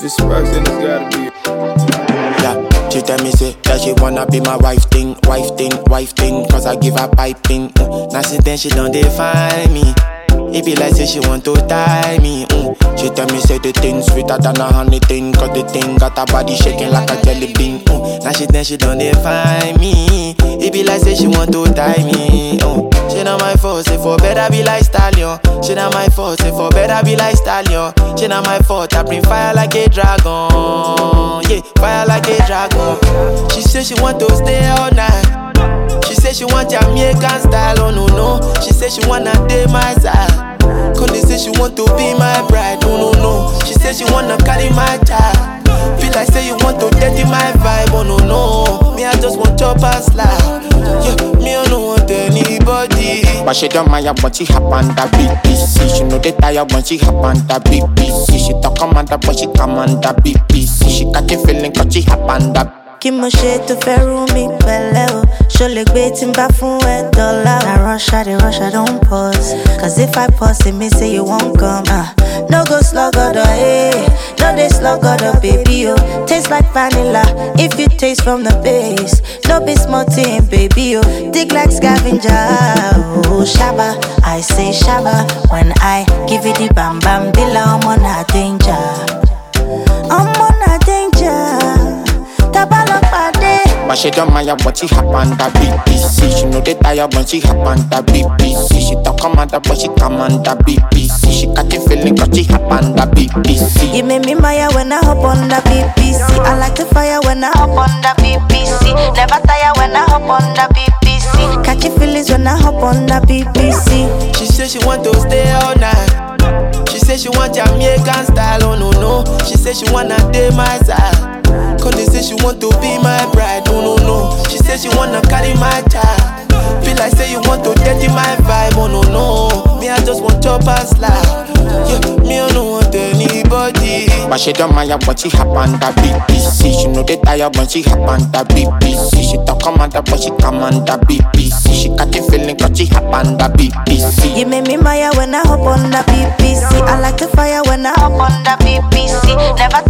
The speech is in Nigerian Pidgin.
it's Sparks, then it's gotta be. Yeah, she tell me say that she wanna be my wife thing, wife thing, wife thing, cause I give her piping. Mm. Now since then she don't define me. It be like say she want to tie me. Mm. She tell me say the thing sweeter than a honey thing, cause the thing got her body shaking like a jelly bean. Mm. Now she then she don't define me. It be like say she want to tie me. Mm. She not my fault, say for better be like stallion. She not my fault, say for better be like stallion. She not my fault, I bring fire like a dragon. Yeah, fire like a dragon. She say she want to stay all night. She say she want Jamaican style, oh no no. She say she wanna date my side. Conde say she want to be my bride, oh no no. She say she wanna carry my child. Feel like say you want to dirty my vibe, oh no no. Me I just want chop and slide. Yeah, me I don't want anybody. But she don't mind when she hop on the BBC. She know they tired when she hop on the BBC. She talk commander but she command the BBC. She got the feeling cause she hop on the kí mo ṣe tó fẹ́ rú mi pẹ̀lẹ́ o ṣó lè gbé tí n bá fún ẹ dọ́là o. na rush i dey rush i don pause cause if i pause e mean say you wan come. Uh. no go slug ọdọ eh no dey slug ọdọ baby o taste like vanilla if you taste from the base no be small thing baby o dig like scavenger o ṣaba i say ṣaba when i give you the bam bam bila ọmọ na danger ọmọ na danger. Tabalopade. But she don't mind when she hop on the BBC. She know they tired when she hop on the BBC. She talk commander but she command the BBC. She got the feeling cause she hop on the BBC. You make me maya when I hop on the BBC. I like the fire when I hop on the BBC. Never tire when I hop on the BBC. Catch your feelings when I hop on the BBC. She say she want to stay all night. She say she want Jamaican style, oh no no. She say she wanna date my side. Conde say she want to be my bride, oh no no. She say she wanna carry my child. Feel like say you want to dirty my vibe, oh no no. Me I just want chop and slide. Yeah, me I don't want anybody. But she don't mind when she hop on the BBC. She know they tired when she hop on the BBC. She talk commander but she command the BBC. She got the feeling cause she hop on the BBC. You make me maya when I hop on the BBC. I like the fire when I hop on the BBC. Never